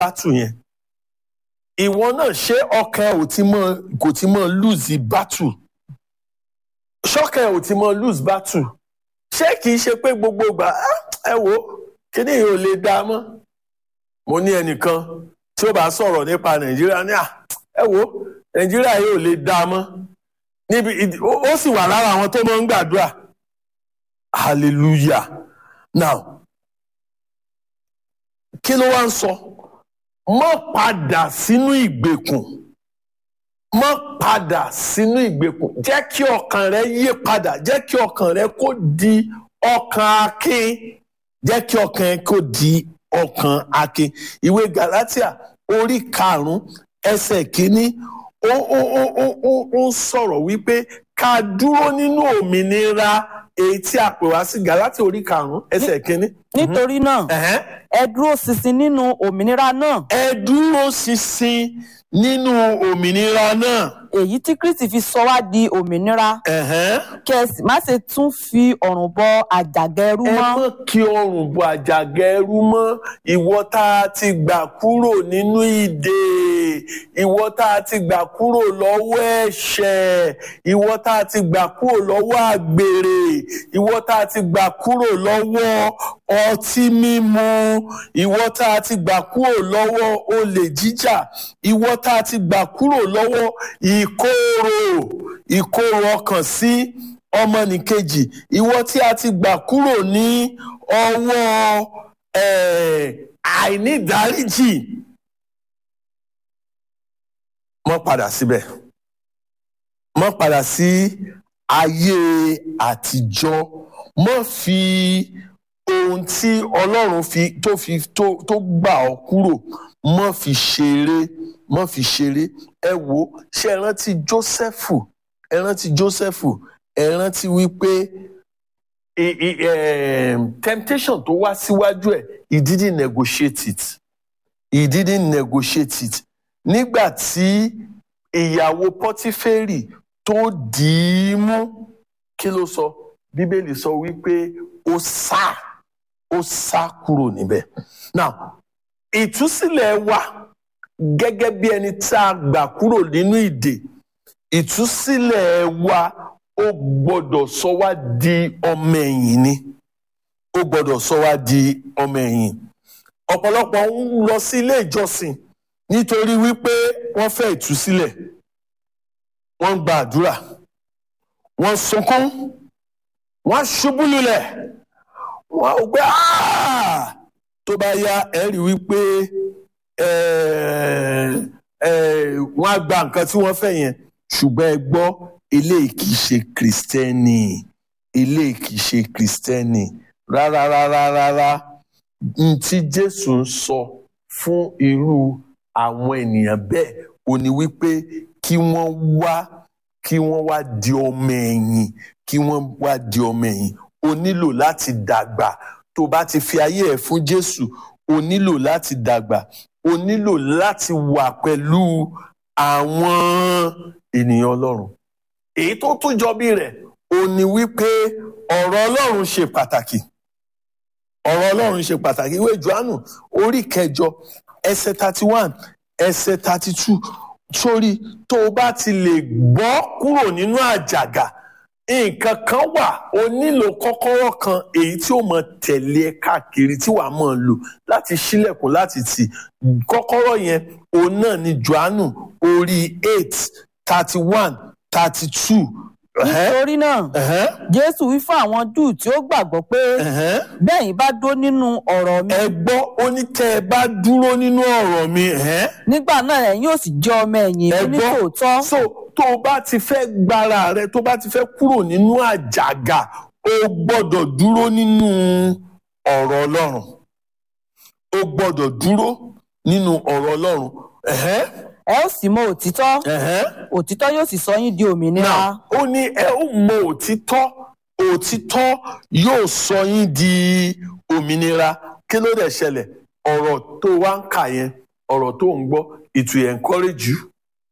bátù yẹn ìwọ náà ṣé ọkàn ẹ ò ti mọ kò ti mọ lose bátù ṣọkàn ẹ ò ti mọ lose bátù ṣé kìí ṣe pé gbogbo ìgbà "Ah, ẹ wo kíní yìí ò lè dá mọ́ mo ní ẹnìkan tí ó bá sọ̀rọ̀ nípa nàìjíríà ní à ẹ wo nàìjíríà yìí ò lè dá mọ́ níbi ìdí- ó ó sì wà lára àwọn tó máa ń gbàdúrà hallelujah now kí ló wá ń sọ mọ́ padà sínú ìgbèkùn mọ́ padà sínú ìgbèkùn jẹ́ kí ọkàn rẹ yí padà jẹ́ kí ọkàn rẹ kó di ọkàn akin jẹ́ kí ọkàn rẹ kó di ọkàn akin ìwé galatia orí karùnún ẹsẹ̀ kínní ó ó ó ó ó ó ń sọ̀rọ̀ wípé ká dúró nínú òmìnira èyí tí a pè wá sí galatia orí karùnún ẹsẹ̀ kínní. nítorí náà Ẹ̀hẹ́n ẹ dúró ṣinṣin nínú òmìnira náà ẹ dúró ṣinṣin nínú òmìnira náà. èyí tí kristi fi sọ wá di òmìnira Ẹ̀hẹ́n. kí ẹ sì má ṣe tún fi ọrùn bọ àjàgà ẹrú ẹ mọ́ mọ̀ kí ọrùn bọ àjàgà ẹrú mọ́ ìwọ tá a ti gbà kúrò nínú ìdè ìwọ tá a ti gbà kúrò lọ́wọ́ ẹ̀ṣẹ̀ ìwọ tá a ti gbà kúrò lọ́wọ́ àgbèrè ìwọ tá a ti gbà kúrò lọ́wọ́ ọtí mímu ìwọ tá a ti gbà kúrò lọ́wọ́ olè jíjà ìwọ tá a ti gbà kúrò lọ́wọ́ ìkorò ìkorò ọkàn sí ọmọnìkejì ìwọ tí a ti gbà kúrò ní ọwọ́ eh, àìnídáríjì mọ́ padà síbẹ̀ mọ́ padà sí ayé àtijọ́ mọ́ fi ohun tí ọlọ́run fi tó fi tó tó gbà ọ́ kúrò mọ́ fi ṣeré mọ́ fi ṣeré ẹ wo ṣé ẹ rántí Jósẹ́fù ẹ rántí Jósẹ́fù ẹ rántí wípé i- i- em, temptation tó wá síwájú ẹ̀ he didn't negotiate it he didn't negotiate it nígbà tí ìyàwó pọtífẹ́rì tó dì í mú kí ló sọ bíbélì sọ wípé ó sá ó sá kúrò níbẹ̀ now ìtúsílẹ̀ wa gẹ́gẹ́ bí ẹni tá a gbà kúrò nínú ìdè ìtúsílẹ̀ wa ó gbọ́dọ̀ sọ wá di ọmọ ẹ̀yìn ni ó gbọ́dọ̀ sọ wá di ọmọ ẹ̀yìn ọ̀pọ̀lọpọ̀ ń lọ sí ilé ìjọsìn nítorí wípé wọ́n fẹ́ ìtúsílẹ̀ wọ́n ń gba àdúrà wọ́n sunkún wọ́n ṣubú lulẹ̀ wọ́n ò gbé "Ah!" tó bá yá ẹ rí wípé eh, eh, wọ́n á gba nǹkan tí wọ́n fẹ́ yẹn ṣùgbọ́n ẹ gbọ́ eléyìí kì í ṣe kìrìsìtẹ́nì eléyìí kì í ṣe kìrìsìtẹ́nì rárá rárá rárá n tí Jésù ń sọ fún irú àwọn ènìyàn bẹ́ẹ̀ ò ní wípé kí wọ́n wá kí wọ́n wá di ọmọ ẹ̀yìn kí wọ́n wá di ọmọ ẹ̀yìn o nílò láti dàgbà tó bá ti fi ayé ẹ̀ fún Jésù o nílò láti dàgbà o nílò láti wà pẹ̀lú àwọn ènìyàn Ọlọ́run èyí tó tún jọ bí rẹ̀ ò ní wípé ọ̀rọ̀ Ọlọ́run ṣe pàtàkì ọ̀rọ̀ Ọlọ́run ṣe pàtàkì ìwé Jòhánù orí kẹjọ ẹsẹ̀ thirty one ẹsẹ̀ thirty two sórí tó o bá ti lè gbọ́ kúrò nínú àjàgà nǹkan kan wà o nílò kọ́kọ́rọ́ kan èyí tí ó mọ tẹ̀lé ẹ káàkiri tí wàá mọ̀ lò láti ṣílẹ̀kùn láti tì kọ́kọ́rọ́ yẹn òun náà ni Jòhánù orí eight thirty one thirty two. nítorí náà jésù wí fún àwọn júù tí ó gbàgbọ́ pé bẹ́yìn bá dó nínú ọ̀rọ̀ mi ẹ gbọ́ ó ní tẹ́ ẹ bá dúró nínú ọ̀rọ̀ mi. ẹ̀hẹ́n. nígbà náà ẹ̀yin yóò sì jẹ́ ọmọ ẹ̀yìn ẹ mi ní gbọ́ tòótọ́ so tó o bá ti fẹ́ gbára rẹ tó o bá ti fẹ́ kúrò nínú àjàgà o gbọ́dọ̀ dúró nínú ọ̀rọ̀ Ọlọ́run o gbọ́dọ̀ dúró nínú ọ̀rọ̀ Ọlọ́run ẹ̀hẹ́n, ẹ ó sì mọ òtítọ́ ẹ̀hẹ́n. òtítọ́ yóò sì sọ yín di òmìnira Now, ó ní ẹ ó mọ òtítọ́ òtítọ́ yóò sọ yín di òmìnira kí ló dẹ̀ ṣẹlẹ̀ ọ̀rọ̀ tó wá ń kà yẹn ọ̀rọ̀ tó ń gbọ́ it will encourage you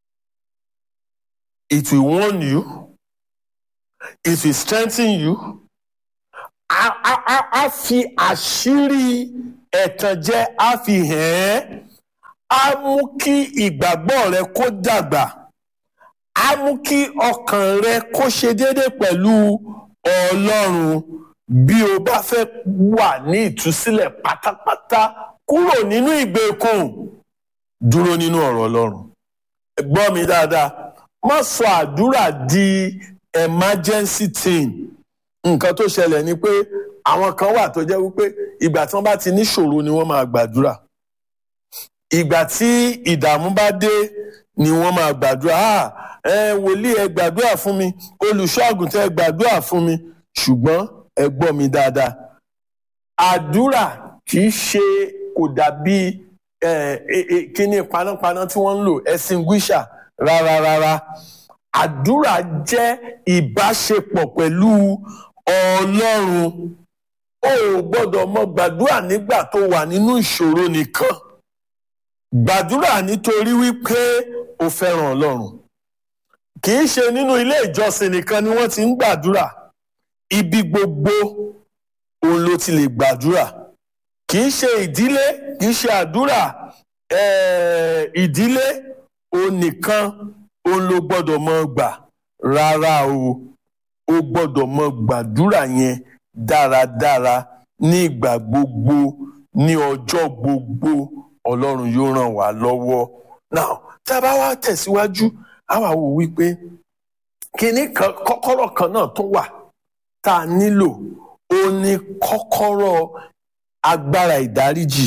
it will warn you it will strengthen you a a a a fi àṣírí ẹ̀tànjẹ a fi hàn ẹ́ á mú kí ìgbàgbọ́ rẹ kó dàgbà á mú kí ọkàn rẹ kó ṣe déédé pẹ̀lú ọlọ́run bí o bá fẹ́ wà ní ìtúsílẹ̀ pátápátá kúrò nínú ìgbèkùn dúró nínú ọ̀rọ̀ ọlọ́run gbọ́ mi dáadáa má sọ àdúrà di emergency thing nǹkan tó ṣẹlẹ̀ ni pé àwọn kan wà tó jẹ́ wípé ìgbà tí wọ́n bá ti níṣòro ni wọ́n máa gbàdúrà ìgbà tí ìdààmú bá dé ni wọ́n máa gbàdúrà ah ẹ wòlíì ẹ gbàdúrà fún mi olùṣọ́ àgùntàn ẹ gbàdúrà fún mi ṣùgbọ́n ẹ gbọ́ mi dáadáa àdúrà kì í ṣe kò dàbí kíní panápaná tí wọ́n ń lò extinguisher rárá rárá àdúrà jẹ́ ìbáṣepọ̀ pẹ̀lú ọlọ́run o ò gbọ́dọ̀ mọ gbàdúrà nígbà tó wà nínú ìṣòro nìkan gbàdúrà nítorí wípé o fẹ́ràn ọlọ́run kì í ṣe nínú ilé ìjọsìn nìkan ni wọ́n ti ń gbàdúrà ibi gbogbo òun ló ti lè gbàdúrà kì í ṣe ìdílé kì í ṣe àdúrà ìdílé òun nìkan òun ló gbọ́dọ̀ mọ gbà rárá o o gbọ́dọ̀ mọ gbàdúrà yẹn dáradára ní ìgbà gbogbo ní ọjọ́ gbogbo ọlọ́run yóò ràn wá lọ́wọ́ now tá a bá wá tẹ̀síwájú a wá wò wípé kinní kan kọ́kọ́rọ́ kan náà tún wà tá a nílò ó ní kọ́kọ́rọ́ agbára ìdáríjì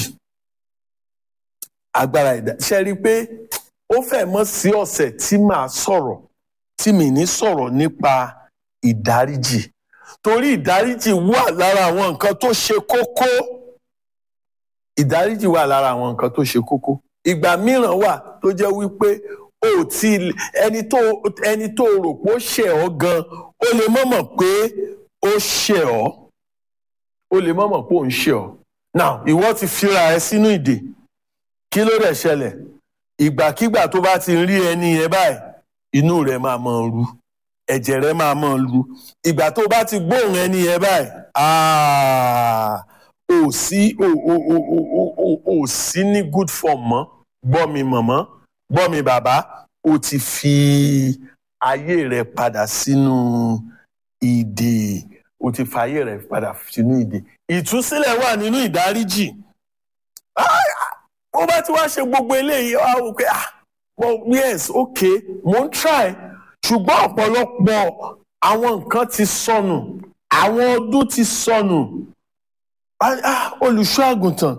agbára ìdáríjì ṣe rí i pé ó fẹ́ mọ́ sí ọ̀sẹ̀ tí màá sọ̀rọ̀ tí mi ní sọ̀rọ̀ nípa ìdáríjì torí ìdáríjì wà lára àwọn nǹkan tó ṣe kókó ìdáríjì wà lára àwọn nǹkan tó ṣe kókó ìgbà mìíràn wà tó jẹ́ wípé o ti ẹni tó ẹni tó rò pé ó ṣẹ̀ ọ́ gan ó lè mọ̀ mọ̀ pé ó ṣẹ̀ ọ́ ó lè mọ̀ mọ̀ pé ó ń ṣẹ̀ ọ́ now ìwọ ti fira ẹ sínú ìdè kí ló dẹ̀ ṣẹlẹ̀ ìgbàkígbà tó bá ti rí ẹni yẹn báyìí inú rẹ̀ máa mọ̀ ru ẹ̀jẹ̀ rẹ̀ máa mọ̀ ru ìgbà tó bá ti gbóhùn ẹni yẹn báyìí ò sí ò ò ò ò ò ò sí ní good form mọ́ gbọ́ mi mọ̀mọ́ gbọ́ mi bàbá o ti fi ayé rẹ̀ padà sínú ìdè o ti fi ayé rẹ̀ padà sínú ìdè ìtúsílẹ̀ wà nínú ìdáríjì ó bá ti wá ṣe gbogbo eléyìí wá wò pé ah well yes okay mo ń try ṣùgbọ́n ọ̀pọ̀lọpọ̀ àwọn nǹkan ti sọnù àwọn ọdún ti sọnù olùṣọ́ àgùntàn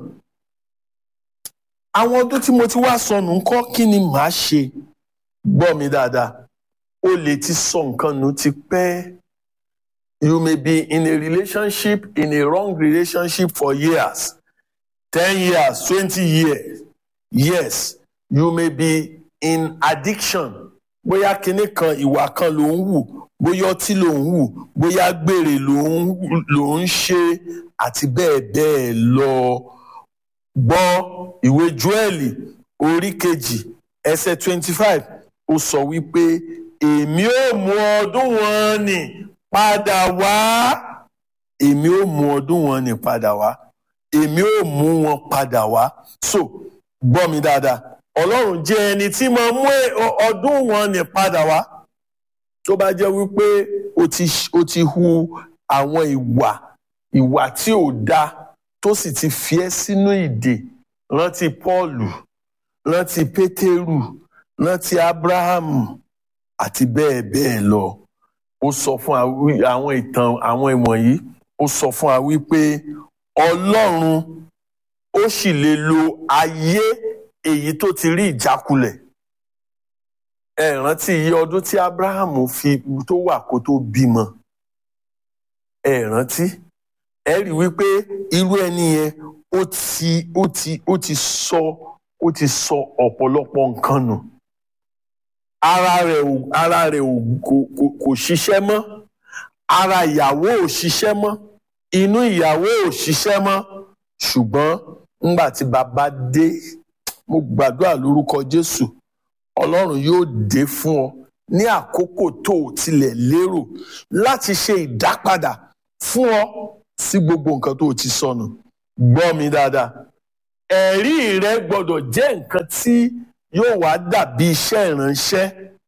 àwọn ọdún tí mo ti wá sọnù ńkọ́ kí ni màá ṣe gbọ́ mi dáadáa o lè ti sọ nǹkan nù ti pẹ́ you may be in a relationship in a wrong relationship for years ten years twenty years yes you may be in addiction bóyá kinní kan ìwà kan ló ń wù bóyá ọtí ló ń wù bóyá gbèrè ló ń ṣe àti bẹ́ẹ̀ bẹ́ẹ̀ lọ gbọ́ ìwé Jóẹ́lì orí kejì ẹsẹ̀ twenty five ó sọ wípé èmi ò mú ọdún wọn nì padà wá èmi ò mú ọdún wọn nì padà wá èmi ò mú wọn padà wá so gbọ́ mi dáadáa ọlọ́run jẹ́ ẹni tí máa mú ọdún wọn nì padà wá tó bá jẹ́ wípé o ti o ti hu àwọn ìwà ìwà tí ò dáa tó sì ti fi ẹ́ sínú ìdè rántí Pọ́ọ̀lù rántí Pétérù rántí Ábúráhámù àti bẹ́ẹ̀ bẹ́ẹ̀ lọ ó sọ fún àwọn ìtàn àwọn ìwọ̀nyí ó sọ fún wa wípé ọlọ́run ó sì lè lo ayé èyí tó ti rí ìjákulẹ̀ ẹ rántí iye ọdún tí abrahamu fi tó wà kó tó bímọ ẹ rántí ẹ rí wípé irú ẹni yẹn ó ti ó ti ó ti sọ ó ti sọ ọ̀pọ̀lọpọ̀ nǹkan nù ara rẹ̀ ò ara rẹ̀ ò kò kò kò ṣiṣẹ́ mọ́ ara ìyàwó ò ṣiṣẹ́ mọ́ inú ìyàwó ò ṣiṣẹ́ mọ́ ṣùgbọ́n ńgbà tí bàbá dé mo gbàdúrà lórúkọ Jésù Ọlọ́run yóò dé fún ọ ní àkókò tó o tilẹ̀ lérò láti ṣe ìdápadà fún ọ sí gbogbo nǹkan tó o ti sọnù gbọ́ mi dáadáa ẹ̀rí rẹ gbọ́dọ̀ jẹ́ nǹkan tí yóò wá dàbí iṣẹ́ ìránṣẹ́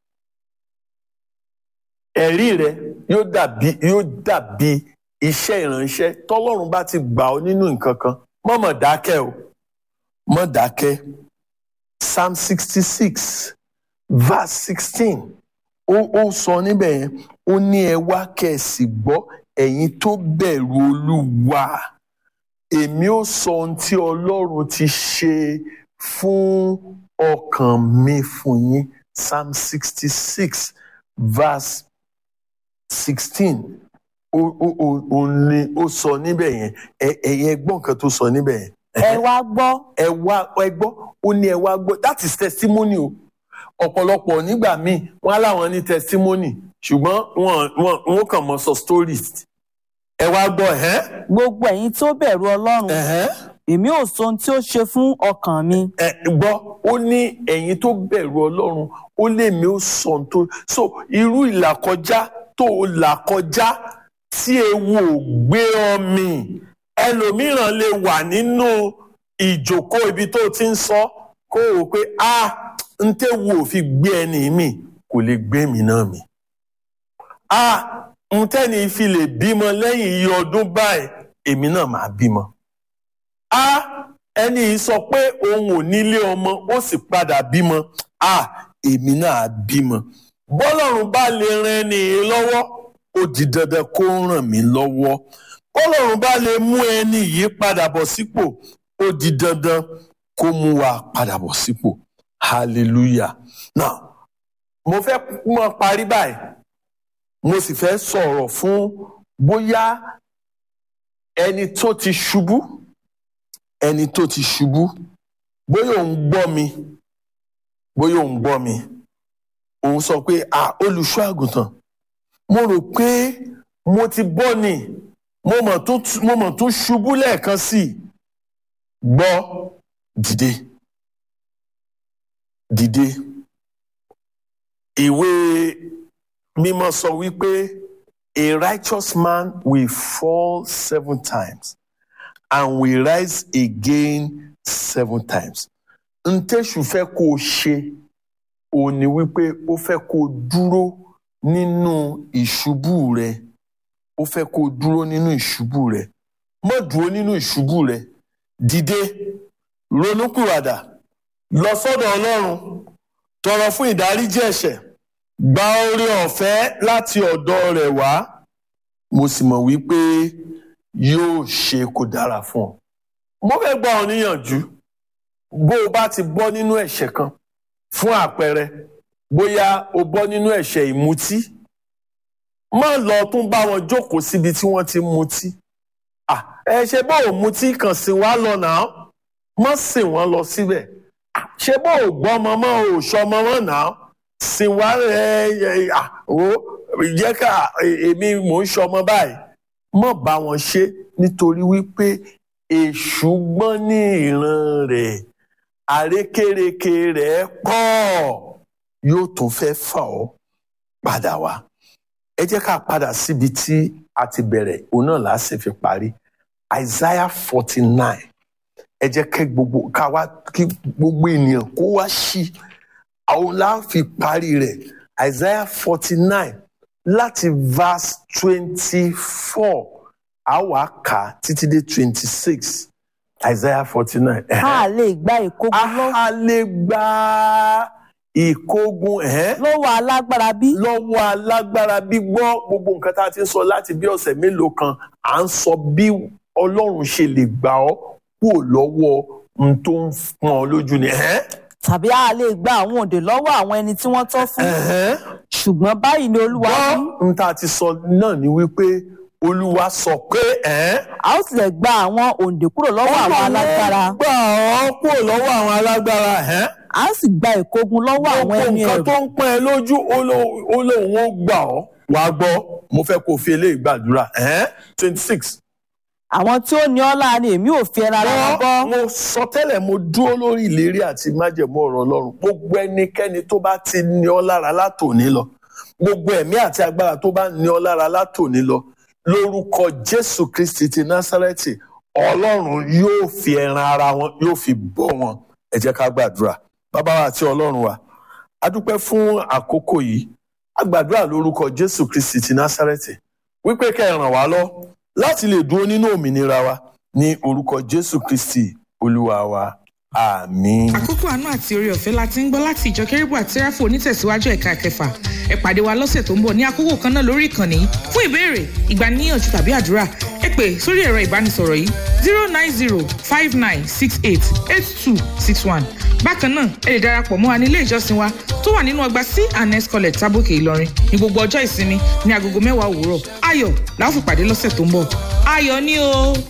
ẹ̀rí rẹ yóò dàbí yóò dàbí iṣẹ́ ìránṣẹ́ tọ́lọ́run bá ti gbà ọ́ nínú nǹkan kan mọ́ mọ̀ dákẹ́ o mọ́ dákẹ́ psalm sixty six verse sixteen ó ó sọ níbẹ̀ yẹn ó ní ẹ wá kẹ̀sì gbọ́ ẹ̀yin tó bẹ̀rù olúwa èmi ó sọ ohun tí ọlọ́run ti ṣe fún ọkàn mi fún yín psalm sixty six verse sixteen ó ó ó ó ní ó sọ níbẹ̀ yẹn ẹ ẹ̀yin ẹ gbọ́ nǹkan tó sọ níbẹ̀ yẹn ẹ wá gbọ́ ẹ wá ẹ gbọ́ ó ní ẹ wá gbọ́ that is testimony o ọ̀pọ̀lọpọ̀ nígbà míì wọ́n á láwọn ní testimony ṣùgbọ́n wọ́n wọ́n wọ́n kàn mọ́ sọ stories ẹ wá gbọ́ ẹ̀hẹ́n gbogbo ẹ̀yin tó bẹ̀rù ọlọ́run ẹ̀hẹ́n èmi ò sọ ohun tí ó ṣe fún ọkàn mi ẹ gbọ́ ó ní ẹ̀yin tó bẹ̀rù ọlọ́run ó lè mí ó sọ ohun tó so irú ìlàkọjá tó o là kọjá tí ewu ò gbé ọ mì ẹlòmíràn lè wà nínú ìjókòó ibi tó ti ń sọ kó o pé a ń tẹ́wu ò fi gbé ẹni mi kò lè gbé mi náà mi a ń tẹ́ni fi lè bímọ lẹ́yìn iye ọdún báyìí èmi náà máa bímọ a ẹni yìí sọ pé òun ò nílé ọmọ ó sì padà bímọ a èmi náà á bímọ bọ́lọ́run bá lè ran ẹni yìí lọ́wọ́ ó di dandan kó ràn mí lọ́wọ́ bọ́lọ́run bá lè mú ẹni yìí padà bọ̀ sípò ó di dandan kó mú wa padà bọ̀ sípò hallelujah now mo fẹ́ mọ parí báyìí mo sì fẹ́ sọ̀rọ̀ fún bóyá ẹni tó ti ṣubú ẹni tó ti ṣubú bóyá òun gbọ́ mi bóyá òun gbọ́ mi òun sọ pé à olùṣọ́ àgùntàn mo rò pé mo ti bọ́ ni mo mọ̀ tún mo mọ̀ tún ṣubú lẹ́ẹ̀kan sí i gbọ́ dìde dìde ìwé mímọ́ sọ wípé a righteous man will fall seven times and will rise again seven times ntẹ́sù fẹ́ kó o ṣe ò ní wípé ó fẹ́ kó o dúró nínú ìṣubú rẹ ó fẹ́ kó o dúró nínú ìṣubú rẹ má dúró nínú ìṣubú rẹ dìde ronúpìwàdà lọ sọ́dọ̀ Ọlọ́run tọrọ fún ìdáríjì ẹ̀ṣẹ̀ gba oore ọ̀fẹ́ láti ọ̀dọ̀ rẹ̀ wá mo sì mọ̀ wípé yóò ṣe kó dára fún ọ mo fẹ́ gbà ọ níyànjú bó o bá ti bọ́ nínú ẹ̀ṣẹ̀ kan fún àpẹẹrẹ bóyá o bọ́ nínú ẹ̀ṣẹ̀ ìmutí má lọ tún bá wọn jókòó síbi tí wọ́n ti mutí Ah, ẹ ṣe bó o mutí kàn sí wa lọ náà má sìn wọ́n lọ síbẹ̀ Ah, ṣe bó o gbọ́ ọmọ mọ́ o ṣọmọ mọ́ náà sìn wá ẹ ẹ ah, o jẹ́ ká èmi mò ń ṣọmọ báyìí má bá wọn ṣe nítorí wípé èṣù gbọ́n ní ìran rẹ̀ àrékérekè rẹ̀ pọ̀ yóò tún fẹ́ fà ọ́ padà wá ẹ jẹ́ ká padà síbi tí a ti bẹ̀rẹ̀ òun náà là á sì fi parí Isaiah forty nine ẹ jẹ́ kí gbogbo ká wá kí gbogbo ènìyàn kó wá sí àwọn là á fi parí rẹ̀ Isaiah forty nine láti verse twenty four a wá kà á títí dé twenty six Isaiah forty nine. a lè gba ìkógun lọ- a lè gba ìkógun ẹ̀hẹ́n lọ́wọ́ alágbára bí lọ́wọ́ alágbára gbígbọ́ gbogbo nǹkan tá a ti ń sọ láti bí ọ̀sẹ̀ mélòó kan à ń sọ bí ọlọ́run ṣe lè gbà ọ́ kúrò lọ́wọ́ ohun tó ń pọ́n ọ lójú ni. ẹ̀hẹ́n, tàbí a lè gba àwọn òǹdè lọ́wọ́ àwọn ẹni tí wọ́n tọ́ fún ẹ̀hẹ́n. ṣùgbọ́n báyìí ni olúwa wí gbọ́ n tá a ti sọ náà ni wípé olúwa sọ pé ẹ̀hẹ́n, a ó tilẹ̀ gba àwọn òǹdè kúrò lọ́wọ́ àwọn alágbára gbà ọ́ kúrò lọ́wọ́ àwọn alágbára. ẹ̀hẹ́n. a ó sì gba ìkógun lọ́wọ́ àwọn gbogbo ẹni nǹkan ẹ̀rù tó ń pọ́n ẹ lójú ó ló- ó lóun ó gbà ọ́ wàá gbọ́ mo fẹ́ kó o fi eléyìí gbàdúrà twenty six. àwọn tí ó ní ọ́ láàrin èmi ò fi ẹran ara wọn bọ́ mo sọ tẹ́lẹ̀ mo dúró lórí ìlérí àti májẹ̀mú ọ̀rọ̀ ọlọ́run gbogbo ẹnikẹ́ni tó bá ti ní ọ lára látòní lọ gbogbo ẹ̀mí àti agbára tó bá ní ọ lára látòní lọ lórúkọ jésù kristi ti násárẹ́tì ọlọ́run yóò fi ẹran ara wọn yóò fi bọ́ wọn ẹ jẹ́ ká gbàdúrà bàbá wa àti ọlọ́run wa a dúpẹ́ fún àkókò yìí a gbàdúrà lórúkọ jésù kristi ti násárẹ́tì wípé kẹ́ ẹ ràn wá lọ láti lè dúró nínú òmìnira wa ní orúkọ jésù kristi olúwa wa àmín. àkókò àánú àti oore ọ̀fẹ́ la ti ń gbọ́ láti ìjọ kérúbù àti sẹ́ráfù onítẹ̀síwájú ẹ̀ka kẹfà ẹ pàdé wa lọ́sẹ̀ tó ń bọ̀ ní àkókò kan náà lórí ìkànnì yìí fún ìbéèrè ìgbaniníyànjú tàbí àdúrà ẹ pè sórí ẹ̀rọ ìbánisọ̀rọ̀ yìí zero nine zero five nine six eight eight two six one bákan náà ẹ lè darapọ̀ mọ́ wa ní ilé ìjọsìn wa tó wà nínú ọgbà c and s college tábòkè ìlọrin ní gbogbo ọjọ́ ìsinmi ní agogo mẹ́wàá òwúrọ̀ ayọ̀ la ó fi pàdé lọ́sẹ̀ tó ń bọ̀ ayọ̀ ni o.